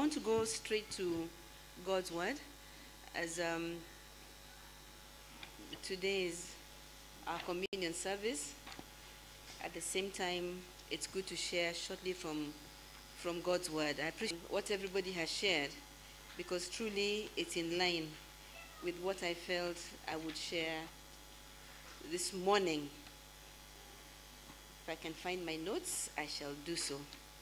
want to go straight to God's word as um, today is our communion service. At the same time, it's good to share shortly from, from God's word. I appreciate what everybody has shared because truly it's in line with what I felt I would share this morning. If I can find my notes, I shall do so.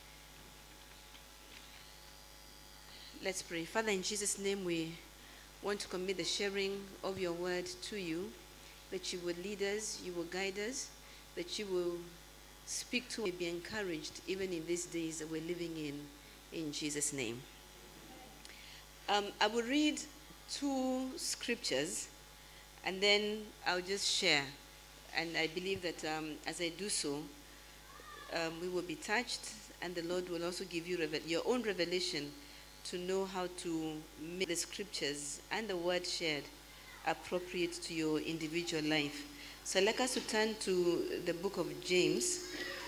Let's pray. Father, in Jesus' name, we want to commit the sharing of your word to you, that you will lead us, you will guide us, that you will speak to us, be encouraged even in these days that we're living in, in Jesus' name. Um, I will read two scriptures and then I'll just share. And I believe that um, as I do so, um, we will be touched, and the Lord will also give you revel- your own revelation to know how to make the scriptures and the word shared appropriate to your individual life. So I'd like us to turn to the book of James.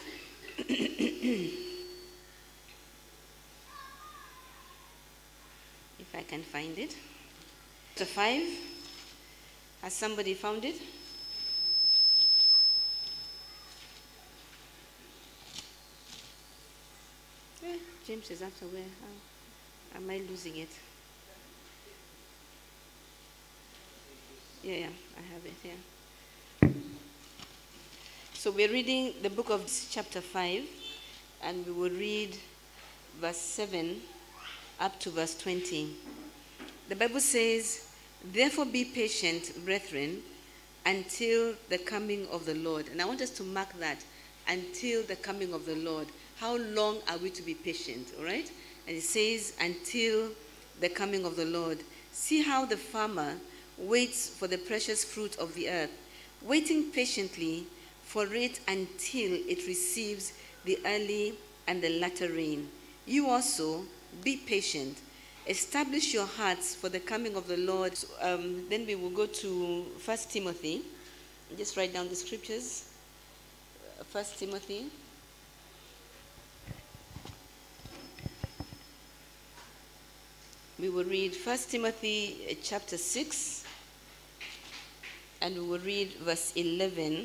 if I can find it. Chapter 5. Has somebody found it? Eh, James is after where? How am I losing it? Yeah, yeah, I have it here. So we're reading the book of chapter 5, and we will read verse 7 up to verse 20. The Bible says, Therefore be patient, brethren, until the coming of the Lord. And I want us to mark that until the coming of the Lord. How long are we to be patient? All right? And it says, until the coming of the Lord. See how the farmer waits for the precious fruit of the earth, waiting patiently for it until it receives the early and the latter rain. You also be patient. Establish your hearts for the coming of the Lord. Um, then we will go to First Timothy. Just write down the scriptures. First Timothy. We will read First Timothy uh, chapter 6 and we will read verse 11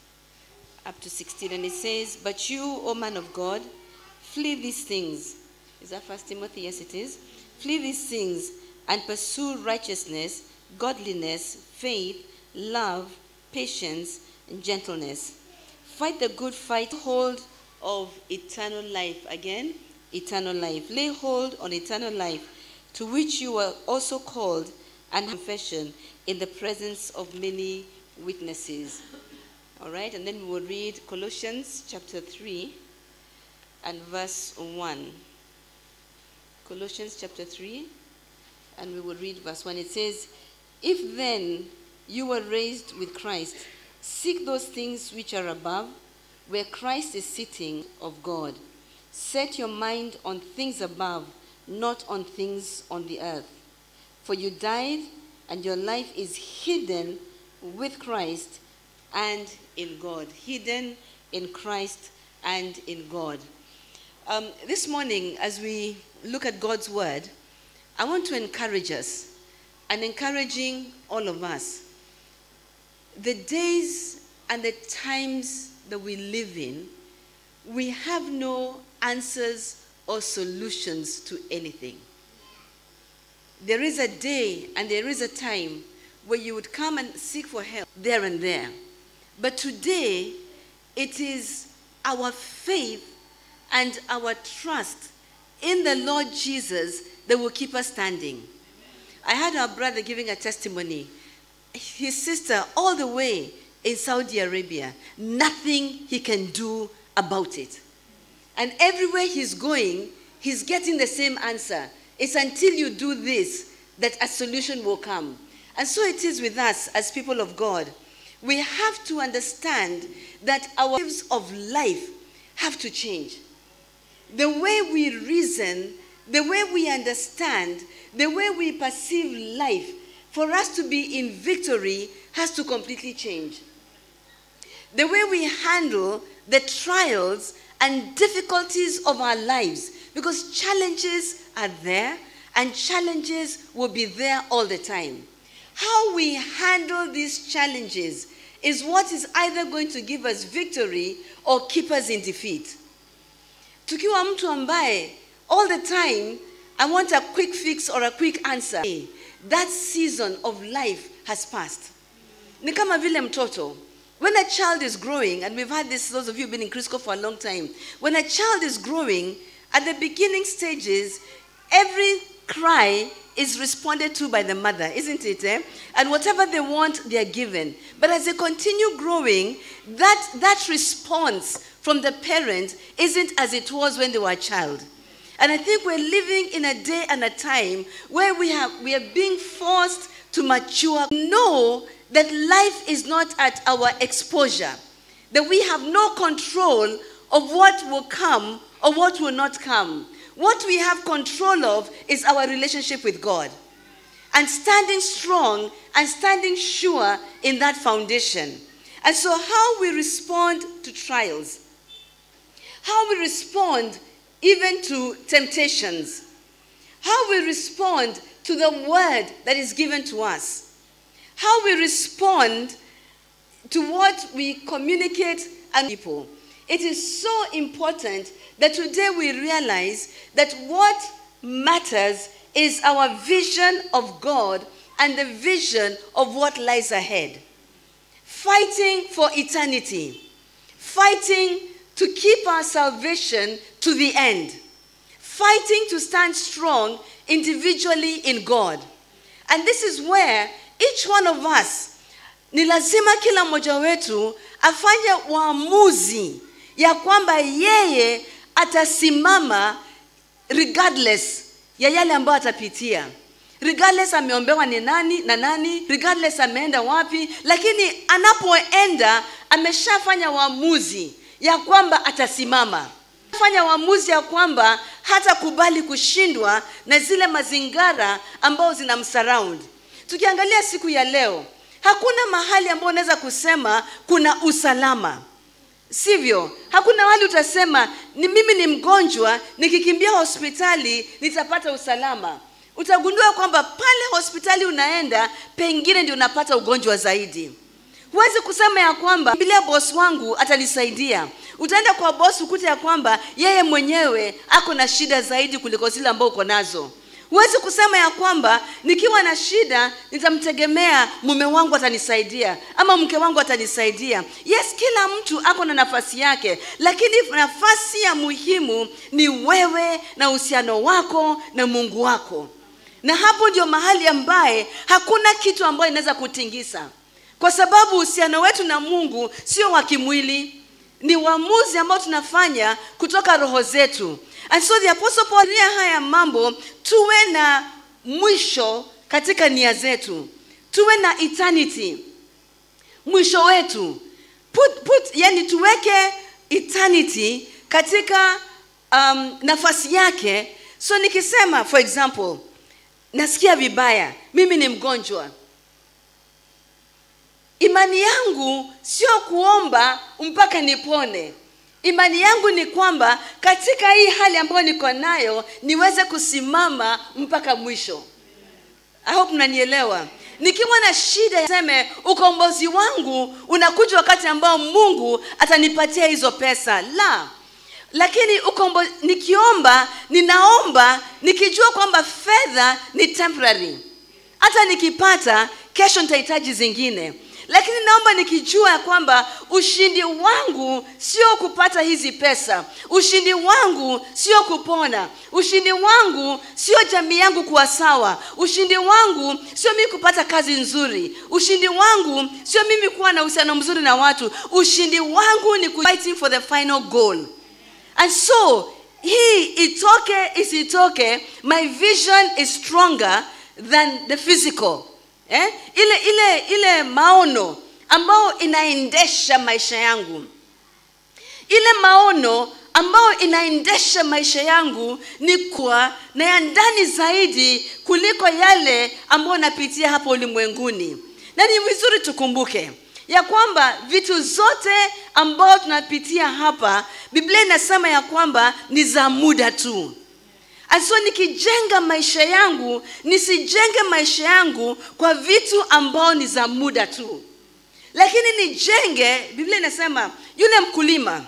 up to 16 and it says, "But you, O man of God, flee these things." Is that First Timothy? Yes, it is. Flee these things and pursue righteousness, godliness, faith, love, patience, and gentleness. Fight the good fight, hold of eternal life. Again, eternal life. Lay hold on eternal life, to which you were also called, and confession in the presence of many witnesses. All right, and then we will read Colossians chapter 3 and verse 1. Colossians chapter 3, and we will read verse 1. It says, If then you were raised with Christ, seek those things which are above, where Christ is sitting of God. Set your mind on things above, not on things on the earth. For you died, and your life is hidden with Christ and in God. Hidden in Christ and in God. Um, this morning, as we look at God's word, I want to encourage us and encouraging all of us. The days and the times that we live in, we have no answers or solutions to anything. There is a day and there is a time where you would come and seek for help there and there. But today, it is our faith and our trust in the Lord Jesus that will keep us standing. I had our brother giving a testimony. His sister, all the way in Saudi Arabia, nothing he can do about it. And everywhere he's going, he's getting the same answer. It's until you do this that a solution will come. And so it is with us as people of God. We have to understand that our lives of life have to change. The way we reason, the way we understand, the way we perceive life, for us to be in victory, has to completely change. The way we handle the trials and difficulties of our lives Because challenges are there and challenges will be there all the time. How we handle these challenges is what is either going to give us victory or keep us in defeat. Tukiwa mtu ambaye all the time I want a quick fix or a quick answer. That season of life has passed. Ni kama vile mtoto. When a child is growing, and we've had this, those of you who've been in Crisco for a long time, when a child is growing, at the beginning stages, every cry is responded to by the mother, isn't it? Eh? And whatever they want, they are given. But as they continue growing, that, that response from the parent isn't as it was when they were a child. And I think we're living in a day and a time where we, have, we are being forced to mature. Know that life is not at our exposure, that we have no control of what will come or what will not come. What we have control of is our relationship with God. And standing strong and standing sure in that foundation. And so, how we respond to trials, how we respond even to temptations, how we respond to the word that is given to us, how we respond to what we communicate and people. It is so important that today we realize that what matters is our vision of God and the vision of what lies ahead. Fighting for eternity, fighting to keep our salvation to the end, fighting to stand strong individually in God. And this is where each one of us, ni lazima kila mmoja wetu afanye uamuzi ya kwamba yeye atasimama regardless ya yale ambayo atapitia regardless ameombewa ni nani na nani regardless ameenda wapi lakini anapoenda ameshafanya uamuzi ya kwamba atasimama fanya uamuzi ya kwamba hatakubali kushindwa na zile mazingara ambayo zinamsurround tukiangalia siku ya leo hakuna mahali ambapo unaweza kusema kuna usalama sivyo hakuna mahali utasema ni mimi ni mgonjwa nikikimbia hospitali nitapata usalama utagundua kwamba pale hospitali unaenda pengine ndio unapata ugonjwa zaidi huwezi kusema ya kwamba bilia bosi wangu atanisaidia utaenda kwa bosi ukute ya kwamba yeye mwenyewe ako na shida zaidi kuliko zile ambao uko nazo huwezi kusema ya kwamba nikiwa na shida nitamtegemea mume wangu atanisaidia ama mke wangu atanisaidia yes kila mtu ako na nafasi yake lakini nafasi ya muhimu ni wewe na uhusiano wako na mungu wako na hapo ndio mahali ambaye hakuna kitu ambayo inaweza kutingisa kwa sababu uhusiano wetu na mungu sio wa kimwili ni uamuzi ambao tunafanya kutoka roho zetu and so the apostle paul nia haya mambo tuwe na mwisho katika nia zetu tuwe na eternity mwisho wetu put, put, yani tuweke eternity katika um, nafasi yake so nikisema for example nasikia vibaya mimi ni mgonjwa imani yangu sio kuomba mpaka nipone imani yangu ni kwamba katika hii hali ambayo niko nayo niweze kusimama mpaka mwisho I hope mnanielewa nikiwa na shida seme ukombozi wangu unakuja wakati ambao mungu atanipatia hizo pesa la lakini ukombo, nikiomba ninaomba nikijua kwamba fedha ni temporary hata nikipata kesho nitahitaji zingine lakini naomba nikijua ya kwamba ushindi wangu sio kupata hizi pesa ushindi wangu sio kupona ushindi wangu sio jamii yangu kuwa sawa ushindi wangu sio mimi kupata kazi nzuri ushindi wangu sio mimi kuwa na uhusiano mzuri na watu ushindi wangu ni fighting for the final goal and so hii itoke isitoke my vision is stronger than the physical eh? ile ile ile maono ambayo inaendesha maisha yangu ile maono ambayo inaendesha maisha yangu ni kuwa na ya ndani zaidi kuliko yale ambayo napitia hapa ulimwenguni na ni vizuri tukumbuke ya kwamba vitu zote ambayo tunapitia hapa biblia inasema ya kwamba ni za muda tu And so nikijenga maisha yangu nisijenge maisha yangu kwa vitu ambao ni za muda tu lakini nijenge biblia inasema yule mkulima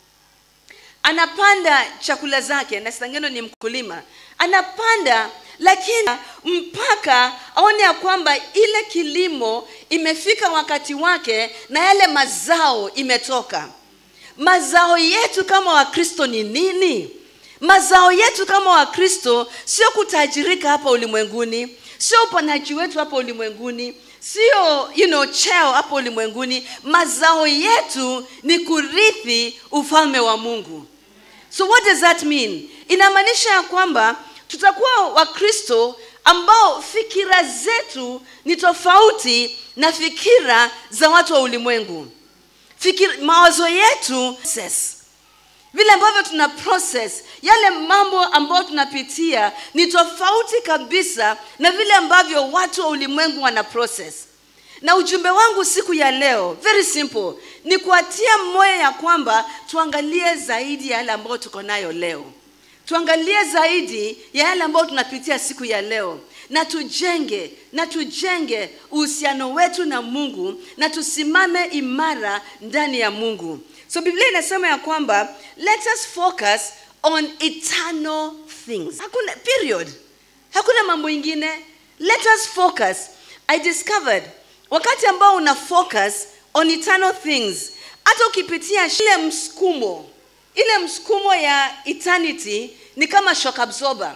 anapanda chakula zake na sangeno ni mkulima anapanda lakini mpaka aone ya kwamba ile kilimo imefika wakati wake na yale mazao imetoka mazao yetu kama wakristo ni nini mazao yetu kama wakristo sio kutajirika hapa ulimwenguni sio uponaji wetu hapa ulimwenguni sio you know, cheo hapa ulimwenguni mazao yetu ni kurithi ufalme wa mungu so what does that mean inamaanisha ya kwamba tutakuwa wakristo ambao fikira zetu ni tofauti na fikira za watu wa ulimwengu fikira, mawazo yetu process. vile ambavyo tuna process yale mambo ambayo tunapitia ni tofauti kabisa na vile ambavyo watu wa ulimwengu wana process na ujumbe wangu siku ya leo very simple ni kuatia moyo ya kwamba tuangalie zaidi ya yale ambayo tuko nayo leo tuangalie zaidi ya yale ambayo tunapitia siku ya leo na tujenge na tujenge uhusiano wetu na mungu na tusimame imara ndani ya mungu so biblia inasema ya kwamba let us focus on eternal things hakuna period hakuna mambo ingine let us focus i discovered wakati ambao una focus on eternal things hata ukipitia ile msukumo ile msukumo ya eternity ni kama shock absorber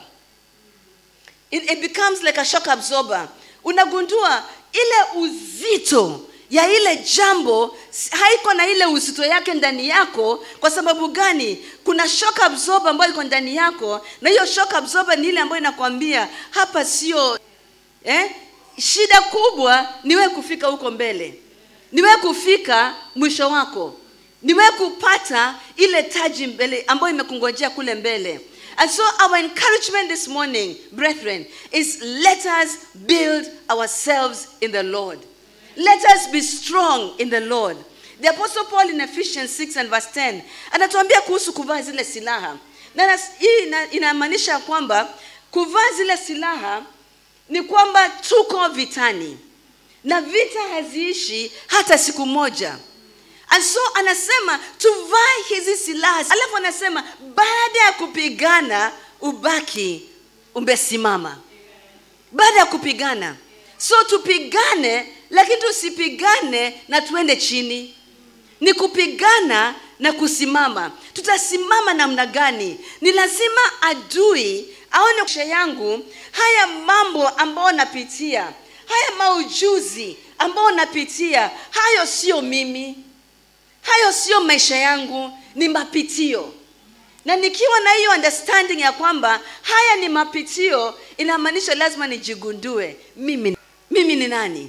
it, it becomes like a shock absorber unagundua ile uzito ya ile jambo haiko na ile uzito yake ndani yako kwa sababu gani kuna shock absorber ambayo iko ndani yako na hiyo shock absorber ni ile ambayo inakwambia hapa sio eh? shida kubwa niwe kufika huko mbele niwe kufika mwisho wako niwe kupata ile taji mbele ambayo imekungojea kule mbele and so our encouragement this morning brethren is let us build ourselves in the lord let us be strong in the lord the apostle paul in ephesians 6 and verse 10 anatuambia kuhusu kuvaa zile silaha na hii ina, inamaanisha kwamba kuvaa zile silaha ni kwamba tuko vitani na vita haziishi hata siku moja and so anasema tuvae hizi silaha alafu anasema baada ya kupigana ubaki umesimama baada ya kupigana so tupigane lakini tusipigane na tuende chini ni kupigana na kusimama tutasimama namna gani ni lazima adui aone maisha yangu haya mambo ambayo napitia haya maujuzi ambayo napitia hayo sio mimi hayo sio maisha yangu ni mapitio na nikiwa na hiyo understanding ya kwamba haya ni mapitio inamaanisha lazima nijigundue mimi mimi ni nani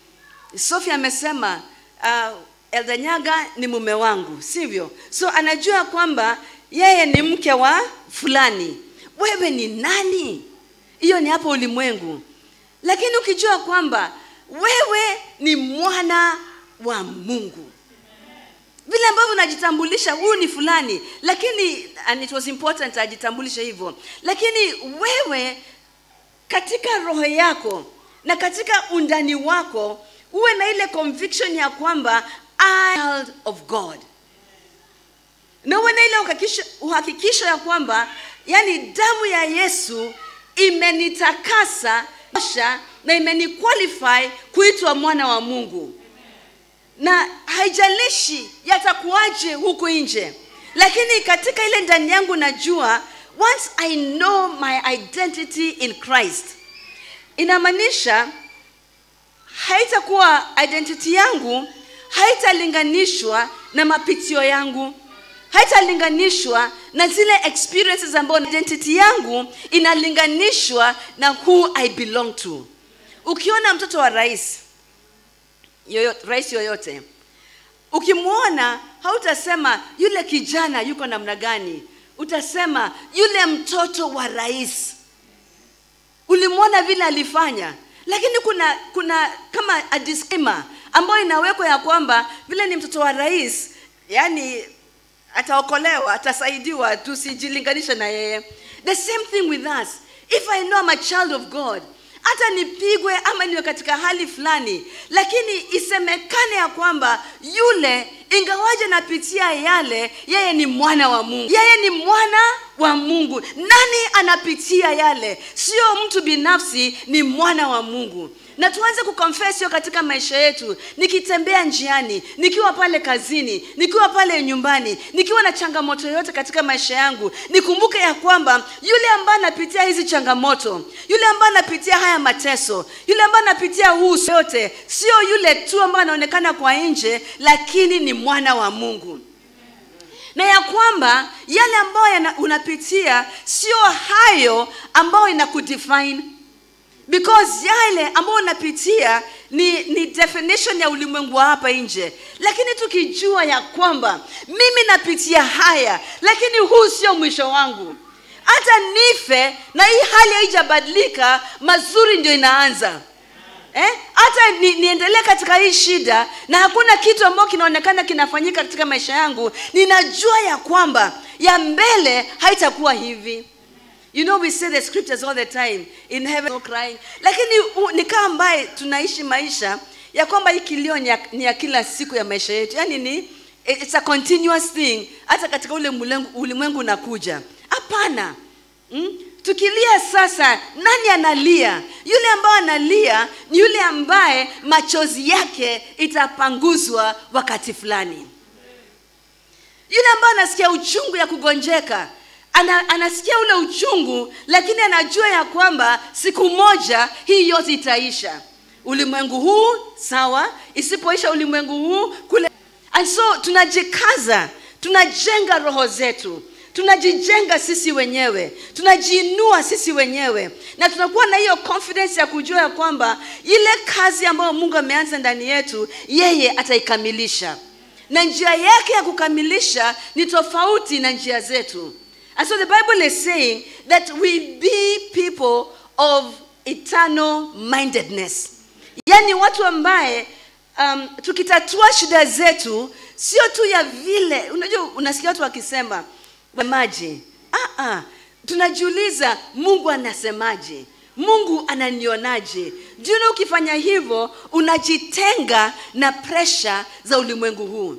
sofia amesema uh, eldanyaga ni mume wangu sivyo so anajua kwamba yeye ni mke wa fulani wewe ni nani hiyo ni hapo ulimwengu lakini ukijua kwamba wewe ni mwana wa mungu vile ambavyo unajitambulisha huyu ni fulani lakini and it was important ajitambulishe hivyo lakini wewe katika roho yako na katika undani wako uwe na ile conviction ya kwamba I am child of god na uwe na ile uhakikisho ya kwamba yani damu ya yesu imenitakasa na imeniqualify kuitwa mwana wa mungu na haijalishi yatakuwaje huku nje lakini katika ile ndani yangu najua once i know my identity in christ inamaanisha haitakuwa identity yangu haitalinganishwa na mapitio yangu haitalinganishwa na zile experiences ambayo identity yangu inalinganishwa na who i belong to ukiona mtoto wa rais yoyote, rais yoyote ukimwona hautasema yule kijana yuko namna gani utasema yule mtoto wa rais ulimwona vile alifanya lakini kuna kuna kama a disclaimer ambayo inawekwa ya kwamba vile ni mtoto wa rais yani ataokolewa atasaidiwa tusijilinganishe na yeye the same thing with us if i know I'm a child of god hata nipigwe ama niwe katika hali fulani lakini isemekane ya kwamba yule ingawaje napitia yale yeye ni mwana wa mungu yeye ni mwana wa mungu nani anapitia yale sio mtu binafsi ni mwana wa mungu na tuanze kuconfess hiyo katika maisha yetu nikitembea njiani nikiwa pale kazini nikiwa pale nyumbani nikiwa na changamoto yoyote katika maisha yangu nikumbuke ya kwamba yule ambaye anapitia hizi changamoto yule ambaye anapitia haya mateso yule ambaye anapitia huu yote sio yule tu ambaye anaonekana kwa nje lakini ni mwana wa mungu na ya kwamba yale ambayo yana- unapitia sio hayo ambayo inakudefine because yale ambayo unapitia ni, ni definition ya ulimwengu wa hapa nje lakini tukijua ya kwamba mimi napitia haya lakini huu sio mwisho wangu hata nife na hii hali haijabadilika mazuri ndio inaanza eh? hata ni, niendelee katika hii shida na hakuna kitu ambacho kinaonekana kinafanyika katika maisha yangu ninajua ya kwamba ya mbele haitakuwa hivi you know we say the scriptures all the time in heaven no crying lakini u- ni kama ambaye tunaishi maisha ya kwamba hii kilio ni ya, ni ya kila siku ya maisha yetu yaani ni it's a continuous thing hata katika ule ulimwengu ulimwengu unakuja hapana mm? tukilia sasa nani analia yule ambaye analia ni yule ambaye machozi yake itapanguzwa wakati fulani yule ambaye anasikia uchungu ya kugonjeka ana, anasikia ule uchungu lakini anajua ya kwamba siku moja hii yote itaisha ulimwengu huu sawa isipoisha ulimwengu huu kule and so tunajikaza tunajenga roho zetu tunajijenga sisi wenyewe tunajiinua sisi wenyewe na tunakuwa na hiyo confidence ya kujua ya kwamba ile kazi ambayo mungu ameanza ndani yetu yeye ataikamilisha na njia yake ya kukamilisha ni tofauti na njia zetu and so the bible is saying that we be people of eternal mindedness yaani watu ambaye um, tukitatua shida zetu sio tu ya vile unajua unasikia watu wakisema maji ah, ah. tunajiuliza mungu anasemaje mungu ananionaje juna ukifanya hivyo unajitenga na presha za ulimwengu huu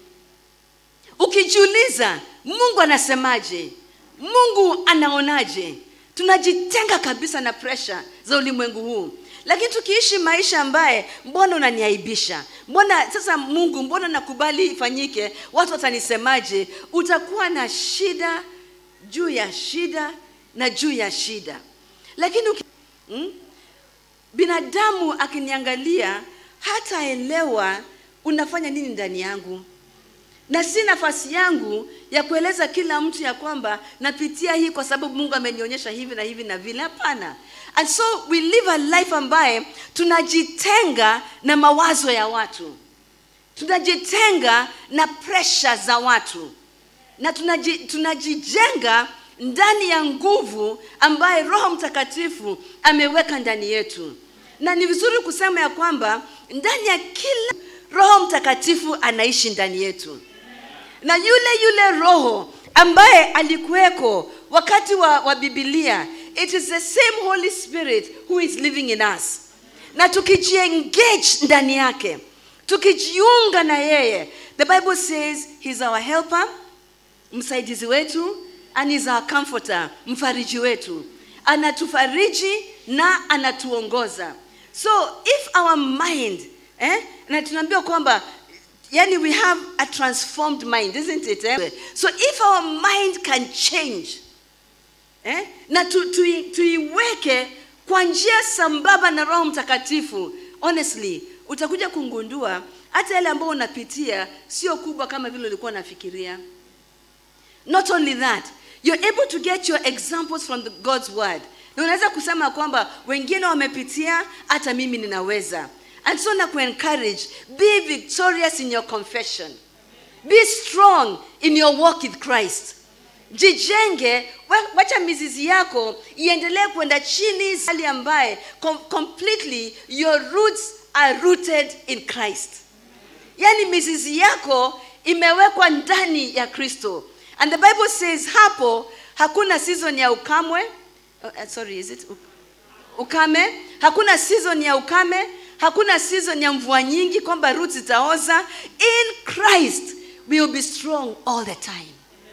ukijiuliza mungu anasemaje mungu anaonaje tunajitenga kabisa na presha za ulimwengu huu lakini tukiishi maisha ambaye mbona unaniaibisha mbona sasa mungu mbona nakubali ifanyike watu watanisemaje utakuwa na shida juu ya shida na juu ya shida lakini uki, hmm? binadamu akiniangalia hataelewa unafanya nini ndani yangu na si nafasi yangu ya kueleza kila mtu ya kwamba napitia hii kwa sababu mungu amenionyesha hivi na hivi na vile hapana and so we live a life ambaye tunajitenga na mawazo ya watu tunajitenga na presha za watu na tunaji, tunajijenga ndani ya nguvu ambaye roho mtakatifu ameweka ndani yetu na ni vizuri kusema ya kwamba ndani ya kila roho mtakatifu anaishi ndani yetu na yule yule roho ambaye alikuweko wakati wa, wa bibilia it is the same holy spirit who is living in us na tukijiengage ndani yake tukijiunga na yeye the bible says he's our helper msaidizi wetu and is our comforter mfariji wetu anatufariji na anatuongoza so if our mind eh, na tunaambiwa kwamba yani we have a transformed mind isn't it eh? so if our mind can change eh? na tu, tu, tuiweke kwa njia sambamba na roho mtakatifu honestly utakuja kungundua hata yale ambayo unapitia sio kubwa kama vile ulikuwa unafikiria not only that you're able to get your examples from the god's word na unaweza kusema kwamba wengine wamepitia hata mimi ninaweza and so na kuencourage be victorious in your confession be strong in your walk with christ jijenge wa- wacha mizizi yako iendelee kwenda chini hali ambaye com completely your roots are rooted in christ yaani mizizi yako imewekwa ndani ya kristo and the bible says hapo hakuna season ya ukamwe uh, uh, sorry is it u- ukame hakuna season ya ukame hakuna season ya mvua nyingi kwamba roots zitaoza in christ we will be strong all the time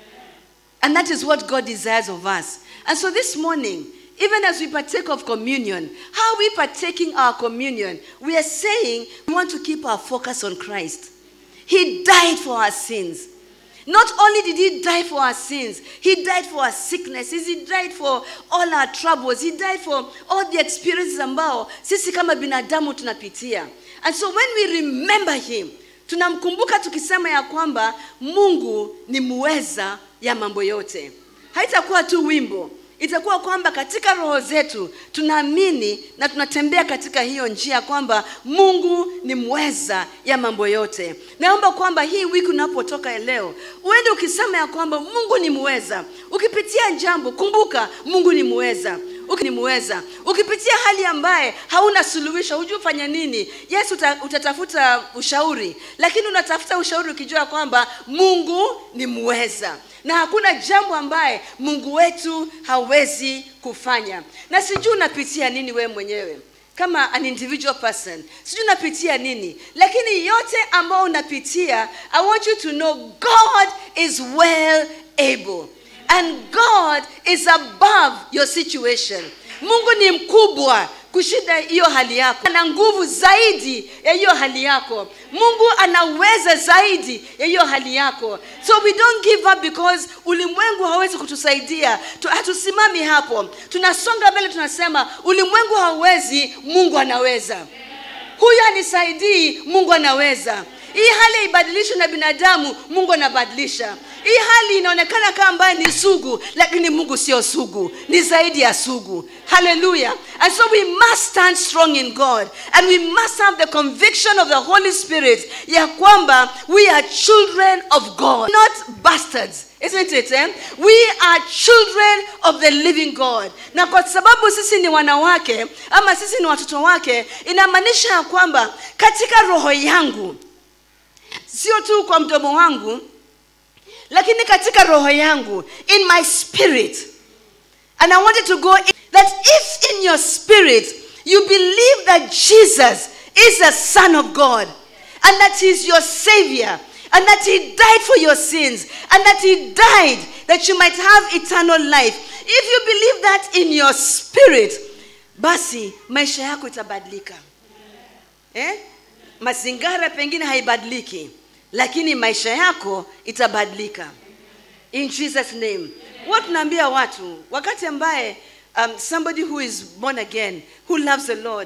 and that is what God desires of us. And so this morning, even as we partake of communion, how are we partaking our communion? We are saying we want to keep our focus on Christ. He died for our sins. Not only did he die for our sins, he died for our sicknesses, he died for all our troubles, he died for all the experiences ambao sisi kama binadamu tunapitia. And so when we remember him, tunamkumbuka tukisema ya kwamba Mungu ni muweza ya mambo yote. Haitakuwa tu wimbo, itakuwa kwamba katika roho zetu tunaamini na tunatembea katika hiyo njia kwamba Mungu ni mweza ya mambo yote. Naomba kwamba hii wiki unapotoka leo uende ukisema ya kwamba Mungu ni mweza. Ukipitia jambo, kumbuka Mungu ni mweza Uki- ni muweza ukipitia hali ambaye hauna suluhisho hujui ufanye nini yes uta, utatafuta ushauri lakini unatafuta ushauri ukijua kwamba mungu ni muweza na hakuna jambo ambaye mungu wetu hawezi kufanya na sijui unapitia nini wewe mwenyewe kama an individual person sijui unapitia nini lakini yote ambayo unapitia i want you to know god is well able and God is above your situation. Mungu ni mkubwa kushinda hiyo hali yako, ana nguvu zaidi ya hiyo hali yako. Mungu anaweza zaidi ya hiyo hali yako. So we don't give up because ulimwengu hawezi kutusaidia. Tu- Hatusimami hapo, tunasonga mbele, tunasema ulimwengu hauwezi, Mungu anaweza huyu anisaidii mungu anaweza hii hali haibadilishwi na binadamu mungu anabadilisha hii hali inaonekana kama ambaye ni sugu lakini mungu sio sugu ni zaidi ya sugu haleluya and so we must stand strong in god and we must have the conviction of the holy spirit ya kwamba we are children of god not bastards Isn't it? Eh? We are children of the living God. Na kwa sababu sisi ni wanawake ama sisi ni watoto wake, inamaanisha ya kwamba katika roho yangu, sio tu kwa mdomo wangu, lakini katika roho yangu, in my spirit, and I wanted to go in, that if in your spirit you believe that Jesus is the Son of God and that He is your Savior and that He died for your sins and that He died that you might have eternal life, if you believe that in your spirit, basi maisha yako itabadilika. Eh? Mazingara pengine haibadiliki, lakini maisha yako itabadilika in jesus name huwa tunaambia watu wakati ambaye um, somebody who is born again who loves the lord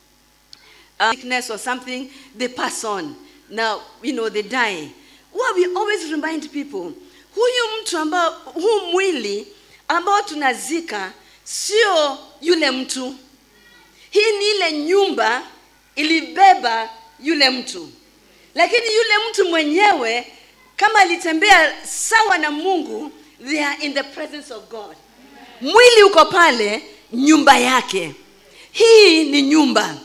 uh, sickness or something they pass on now you know they die huwa we always remind people huyu mtu ambao huu mwili ambao tunazika sio yule mtu hii ni ile nyumba ilibeba yule mtu lakini yule mtu mwenyewe kama alitembea sawa na mungu they are in the presence of god mwili uko pale nyumba yake hii ni nyumba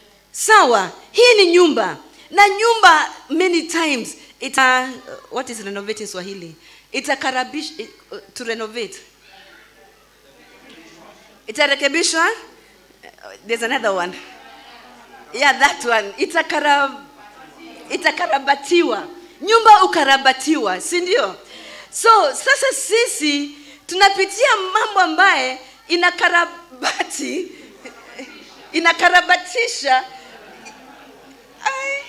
sawa hii ni nyumba na nyumba many times ita uh, what is renovate in swahili itakarabish uh, to renovate itarekebishwa Uh, there's another one yeah that one itakara itakarabatiwa nyumba ukarabatiwa si ndio so sasa sisi tunapitia mambo ambaye inakarabati inakarabatisha Ai.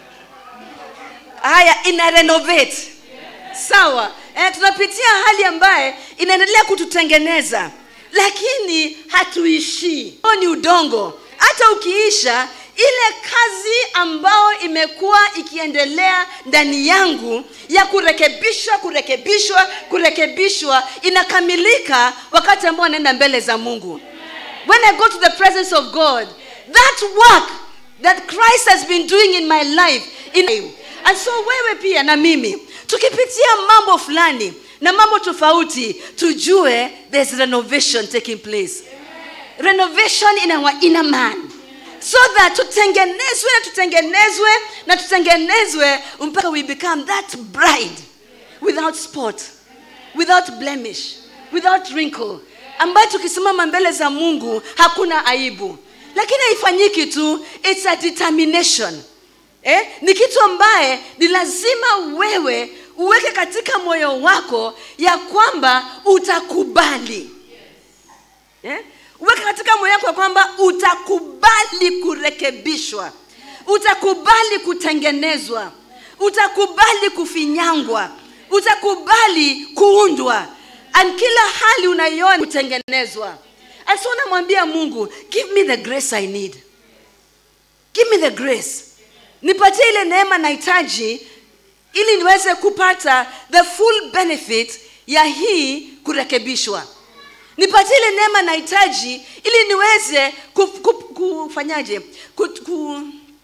haya ina renovate sawa eh, tunapitia hali ambaye inaendelea kututengeneza lakini hatuishii Huo ni udongo hata ukiisha ile kazi ambayo imekuwa ikiendelea ndani yangu ya kurekebishwa kurekebishwa kurekebishwa inakamilika wakati ambao anaenda mbele za mungu when i go to the presence of god that work that christ has been doing in my life in and so wewe pia na mimi tukipitia mambo fulani na mambo tofauti tujue there's renovation taking place renovation in our inner man so that tutengenezwe na tutengenezwe na tutengenezwe mpaka we become that bride without spot without blemish without wrinkle ambayo tukisimama mbele za mungu hakuna aibu lakini haifanyiki tu it's a determination eh? ni kitu ambaye ni lazima wewe uweke katika moyo wako ya kwamba utakubali eh? uweke katika moyo wako ya kwamba utakubali kurekebishwa utakubali kutengenezwa utakubali kufinyangwa utakubali kuundwa and kila hali unaiona kutengenezwa and so namwambia mungu give me the grace i need give me the grace nipatie ile neema nahitaji ili niweze kupata the full benefit ya hii kurekebishwa nipatie ile neema nahitaji ili niweze ku, ku, kufanyaje ku, ku,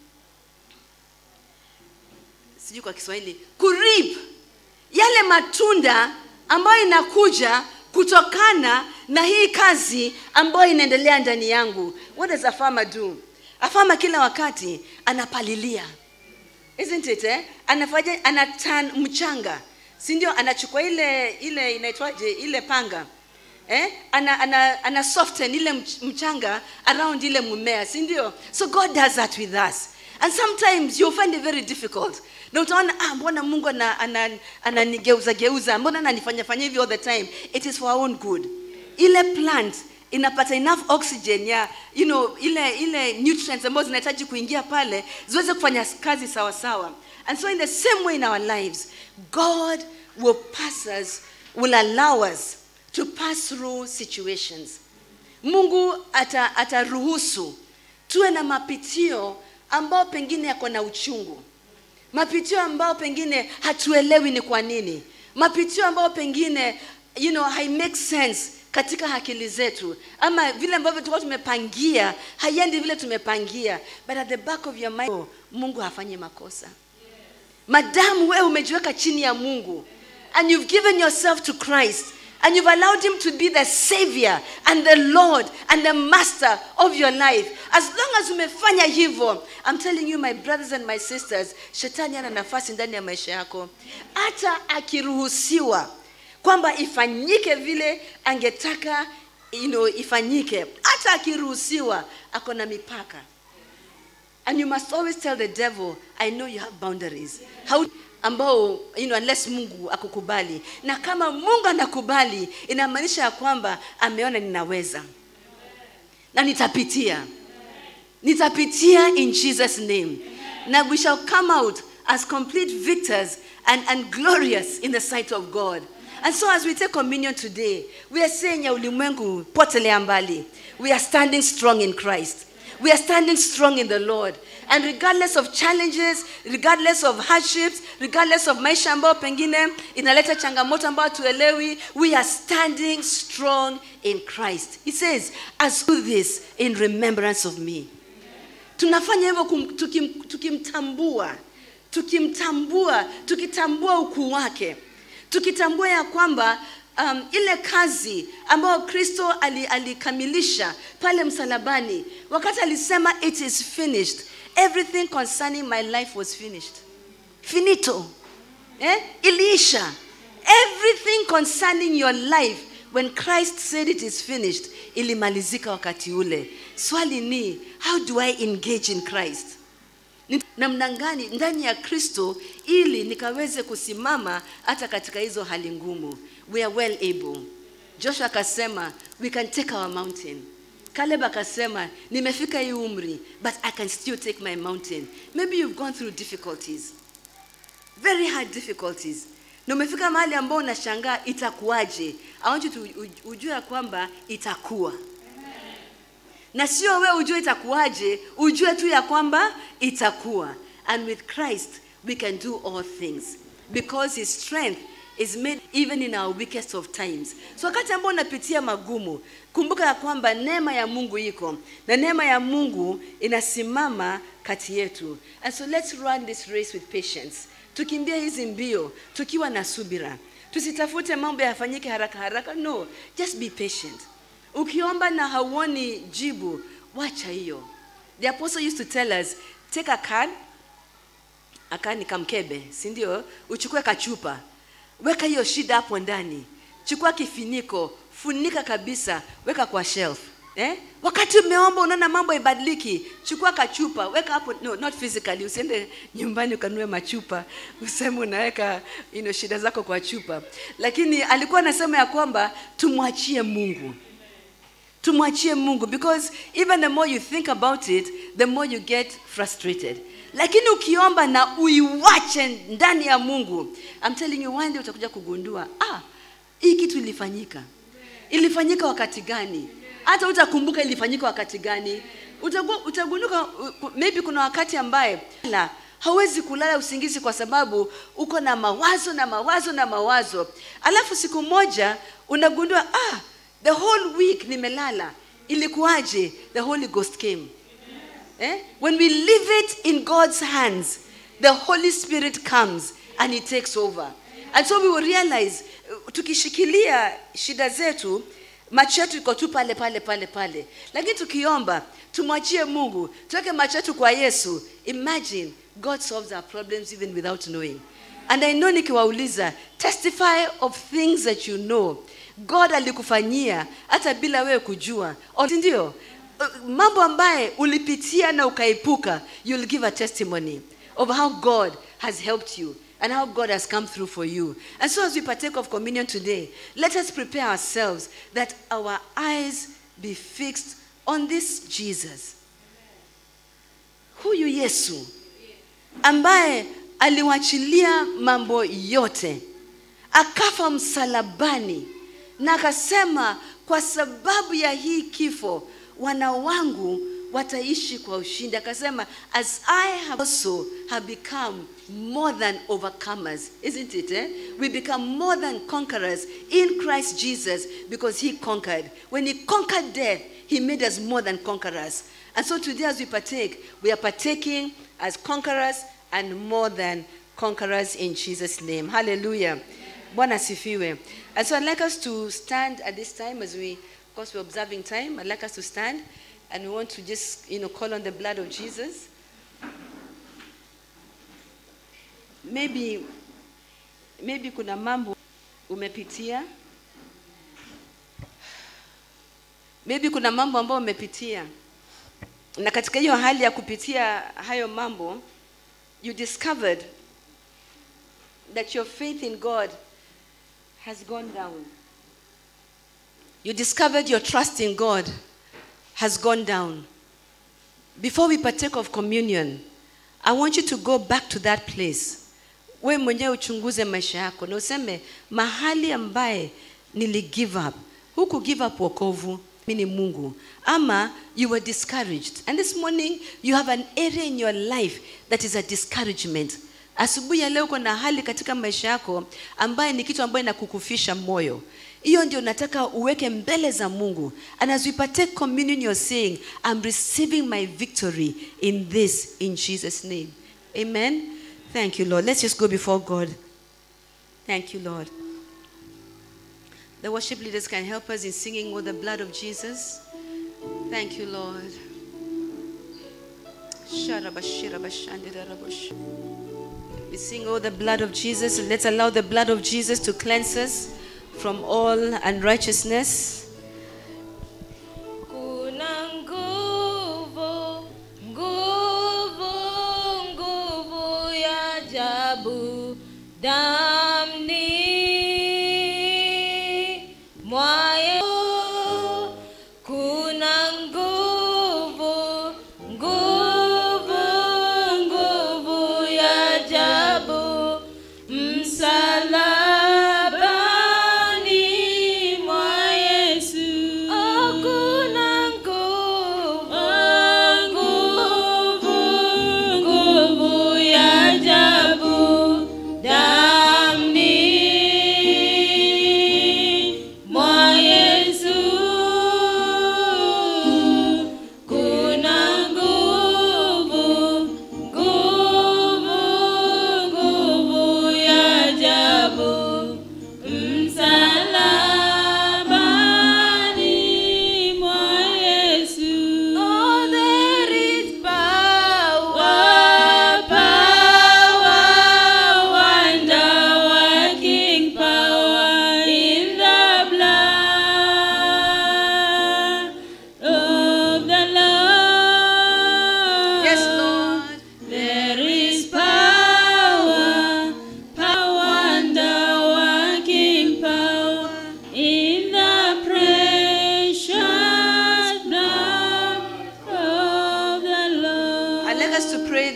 sijui kwa kiswahili kurip yale matunda ambayo inakuja kutokana na hii kazi ambayo inaendelea ndani yangu what does a farmer do a farmer kila wakati anapalilia isn't it eh? anafanya anatan mchanga si ndio anachukua ile ile inaitwaje ile panga eh? ana, ana, ana soften ile mch- mchanga around ile mmea si ndio so god does that with us and sometimes you'll find it very difficult na utaona ah, mbona mungu ananigeuza ana, ana, ana geuza mbona ananifanya fanya hivi all the time it is for our own good ile plant inapata enough oxygen ya you know ile ile nutrients ambazo zinahitaji kuingia pale ziweze kufanya kazi sawa sawa and so in the same way in our lives god will pass us will allow us to pass through situations mungu ata- ataruhusu tuwe na mapitio ambao pengine yako na uchungu mapitio ambao pengine hatuelewi ni kwa nini mapitio ambao pengine you know, hai make sense katika akili zetu ama vile ambavyo tulikuwa tumepangia haiendi vile tumepangia but at the back of your mind mungu hafanyi makosa madamu wewe umejiweka chini ya mungu and you've given yourself to christ and you've allowed him to be the savior and the lord and the master of your life as long as umefanya hivyo i'm telling you my brothers and my sisters shetani ana nafasi ndani ya maisha yako hata akiruhusiwa kwamba ifanyike vile angetaka you know, ifanyike hata akiruhusiwa ako na mipaka and you must always tell the devil i know you have boundaries How, ambao you know, unless mungu akukubali na kama mungu anakubali inamaanisha ya kwamba ameona ninaweza na nitapitia nitapitia in jesus name na we shall come out as complete victors and, and glorious in the sight of god and so as we take communion today we are saying ya ulimwengu potelea mbali we are standing strong in christ we are standing strong in the lord and regardless of challenges regardless of hardships regardless of maisha ambayo pengine inaleta changamoto ambayo tuelewi we are standing strong in christ he says as do this in remembrance of me tunafanya hivyo kum- tukim, tukimtambua tukimtambua tukitambua ukuu wake tukitambua ya kwamba um, ile kazi ambayo kristo ali- alikamilisha pale msalabani wakati alisema it is finished everything concerning my life was finished finito eh? iliisha everything concerning your life when christ said it is finished ilimalizika wakati ule swali ni how do i engage in christ Ni namna gani ndani ya kristo ili nikaweze kusimama hata katika hizo hali ngumu we are well able joshua akasema we can take our mountain caleb akasema nimefika hii umri but i can still take my mountain maybe you've gone through difficulties very hard difficulties na umefika mahali ambao unashangaa itakuwaje i want you to u- ujue ya kwamba itakuwa na sio wewe ujue itakuwaje ujue tu ya kwamba itakuwa and with christ we can do all things because his strength is made even in our weakest of times so wakati ambao unapitia magumu kumbuka ya kwamba neema ya mungu iko na neema ya mungu inasimama kati yetu and so let's run this race with patience tukimbia hizi mbio tukiwa na subira tusitafute mambo yafanyike haraka haraka no just be patient ukiomba na hauoni jibu wacha hiyo the apostle used to tell us take a card aka ni kamkebe si ndio uchukue kachupa weka hiyo shida hapo ndani chukua kifiniko funika kabisa weka kwa shelf eh? wakati umeomba unaona mambo ibadiliki chukua kachupa weka hapo no, not physically usiende nyumbani ukanue machupa useme unaweka you know, shida zako kwa chupa lakini alikuwa anasema ya kwamba tumwachie mungu tumwachie mungu because even the more you think about it the more you get frustrated lakini ukiomba na uiwache ndani ya mungu I'm telling you one day utakuja kugundua ah hii kitu ilifanyika ilifanyika wakati gani hata utakumbuka ilifanyika wakati gani Utagu- utagunduka uh, maybe kuna wakati ambaye la hauwezi kulala usingizi kwa sababu uko na mawazo na mawazo na mawazo alafu siku moja unagundua ah the whole week nimelala ilikuwaje the holy ghost came eh? when we leave it in god's hands the holy spirit comes and he takes over and so we will realize uh, tukishikilia shida zetu macho yetu iko tu pale pale pale pale lakini tukiomba tumwachie mungu tuweke macho yetu kwa yesu imagine god solves our problems even without knowing and i know nikiwauliza testify of things that you know god alikufanyia hata bila wewe kujua O- si ndio Uh, mambo ambaye ulipitia na ukaepuka you'll give a testimony of how god has helped you and how God has come through for you. And so, as we partake of communion today, let us prepare ourselves that our eyes be fixed on this Jesus. Huyu Yesu ambaye aliwachilia mambo yote, akafa msalabani na akasema, kwa sababu ya hii kifo wana wangu wataishi kwa ushindi. Akasema, as I have also have become more than overcomers, isn't it? Eh? We become more than conquerors in Christ Jesus because He conquered. When He conquered death, He made us more than conquerors. And so today, as we partake, we are partaking as conquerors and more than conquerors in Jesus' name. Hallelujah. Bwana asifiwe. And so I'd like us to stand at this time as we, of course, we're observing time. I'd like us to stand and we want to just, you know, call on the blood of Jesus. Maybe, maybe kuna mambo umepitia. Maybe kuna mambo ambayo umepitia. Na katika hiyo hali ya kupitia hayo mambo, you discovered that your faith in God has gone down. You discovered your trust in God has gone down. Before we partake of communion, I want you to go back to that place. We mwenyewe uchunguze maisha yako na useme mahali ambaye nili give up. Huku give up wokovu, mimi ni Mungu. Ama you were discouraged. And this morning you have an area in your life that is a discouragement. Asubuhi ya leo uko na hali katika maisha yako ambaye ni kitu ambayo inakukufisha moyo. Hiyo ndio nataka uweke mbele za Mungu. And as we partake communion you're saying, I'm receiving my victory in this in Jesus name. Amen. Thank you Lord. Let's just go before God. Thank you Lord. The worship leaders can help us in singing with the blood of Jesus. Thank you Lord. Sharabashirabashandirabush. We sing, Oh, the blood of Jesus. Let's allow the blood of Jesus to cleanse us from all unrighteousness. Kuna nguvu, nguvu, nguvu ya ajabu damni mwa Yesu. Kuna nguvu, nguvu, nguvu ya ajabu msalabani mwa Yesu. Hakuna nguvu, nguvu, nguvu ya ajabu ndani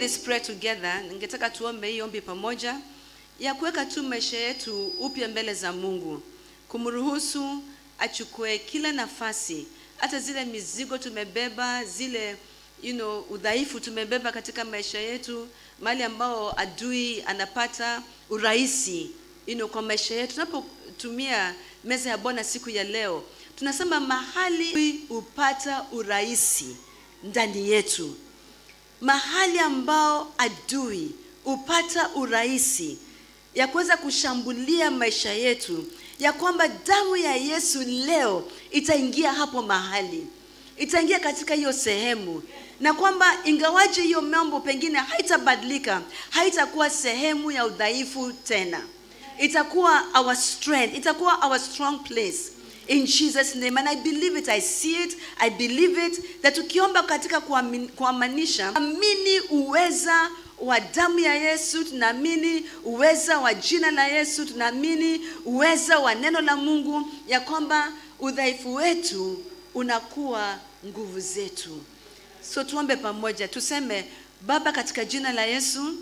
this prayer together ningetaka tuombe hii ombi pamoja ya kuweka tu maisha yetu upya mbele za mungu kumruhusu achukue kila nafasi hata zile mizigo tumebeba zile you know, udhaifu tumebeba katika maisha yetu mahali ambao adui anapata urahisi you know, kwa maisha yetu tunapotumia meza ya bwana siku ya leo tunasema mahali hupata urahisi ndani yetu mahali ambao adui hupata urahisi ya kuweza kushambulia maisha yetu ya kwamba damu ya yesu leo itaingia hapo mahali itaingia katika hiyo sehemu na kwamba ingawaje hiyo mambo pengine haitabadilika haitakuwa sehemu ya udhaifu tena itakuwa our strength itakuwa our strong place in jesus name and i believe it i see it i believe it that tukiomba katika kuamin- kuamanisha amini uweza wa damu ya yesu tunaamini uweza wa jina la yesu tunaamini uweza wa neno la mungu ya kwamba udhaifu wetu unakuwa nguvu zetu so tuombe pamoja tuseme baba katika jina la yesu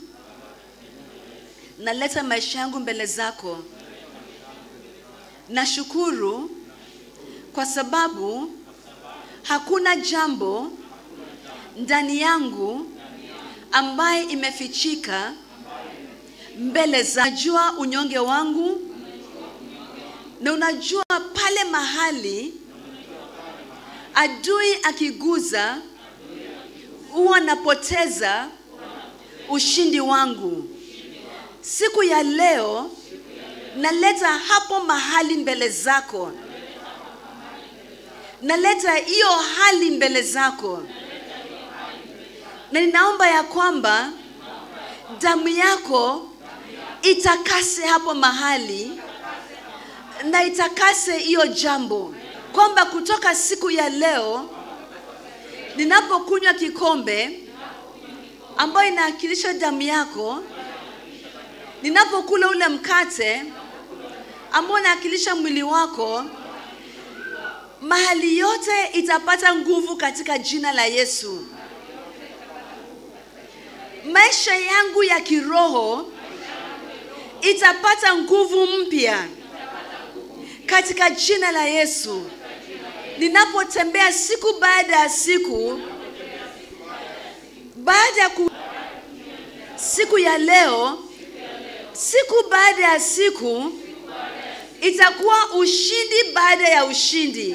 naleta maisha yangu mbele zako nashukuru kwa sababu hakuna jambo ndani yangu ambaye imefichika mbele za najua unyonge wangu na unajua pale mahali adui akiguza huwa napoteza ushindi wangu siku ya leo naleta hapo mahali mbele zako naleta hiyo hali mbele zako na ninaomba ya kwamba damu yako itakase hapo mahali na itakase hiyo jambo kwamba kutoka siku ya leo ninapokunywa kikombe ambayo inaakilisha damu yako ninapokula ule mkate ambao unaakilisha mwili wako mahali yote itapata nguvu katika jina la yesu maisha yangu ya kiroho itapata nguvu mpya katika jina la yesu ninapotembea siku baada ya siku baada ya ku... siku ya leo siku baada ya siku itakuwa ushindi baada ya ushindi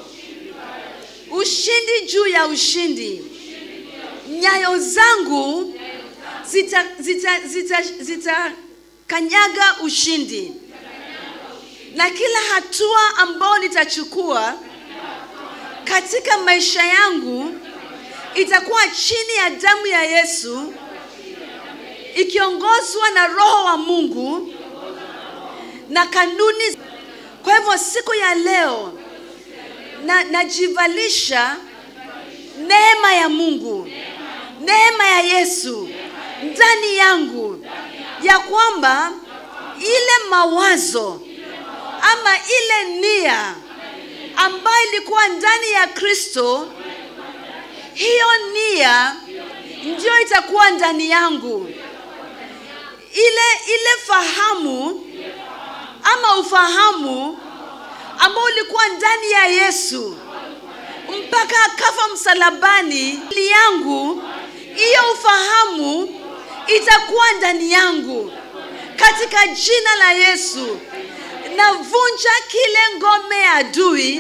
ushindi juu ya ushindi nyayo zangu zita, zita, zita, zita kanyaga ushindi na kila hatua ambayo nitachukua katika maisha yangu itakuwa chini ya damu ya yesu ikiongozwa na roho wa mungu na kanuni kwa hivyo siku ya leo na najivalisha neema ya mungu neema ya yesu ndani yangu ya kwamba ile mawazo ama ile nia ambayo ilikuwa ndani ya kristo hiyo nia ndio itakuwa ndani yangu ile ile fahamu ama ufahamu ambao ulikuwa ndani ya yesu mpaka akafa msalabani ili yangu hiyo ufahamu itakuwa ndani yangu katika jina la yesu navunja kile ngome ya adui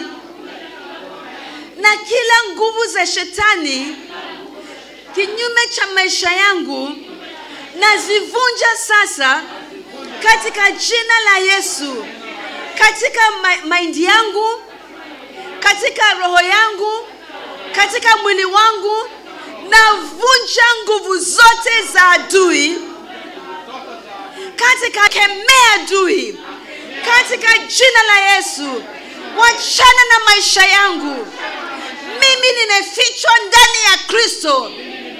na kila nguvu za shetani kinyume cha maisha yangu nazivunja sasa katika jina la yesu katika ma- maindi yangu katika roho yangu katika mwili wangu navunja nguvu zote za adui katika kemea adui katika jina la yesu wachana na maisha yangu mimi nimefichwa ndani ya kristo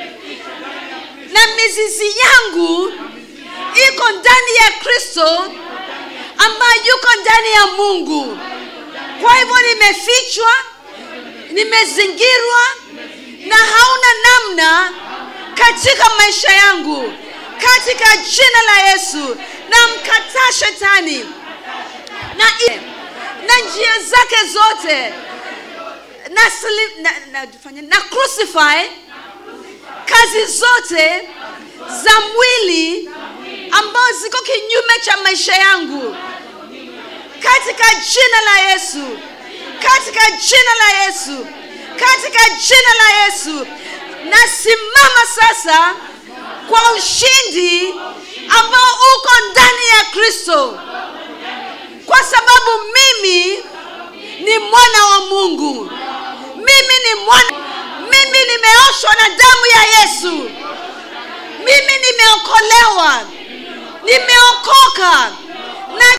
na mizizi yangu iko ndani ya kristo ambayo yuko ndani ya mungu kwa hivyo nimefichwa nimezingirwa na hauna namna katika maisha yangu katika jina la yesu na mkataa shetani na, na njia zake zote na, sli- na, na, fanya- na crucify kazi zote za mwili ambazo ziko kinyume cha maisha yangu katika jina la yesu katika jina la yesu katika jina la yesu nasimama sasa kwa ushindi ambao uko ndani ya kristo kwa sababu mimi ni mwana wa mungu mimi ni mwana mimi nimeoshwa na damu ya yesu mimi nimeokolewa nimeokoka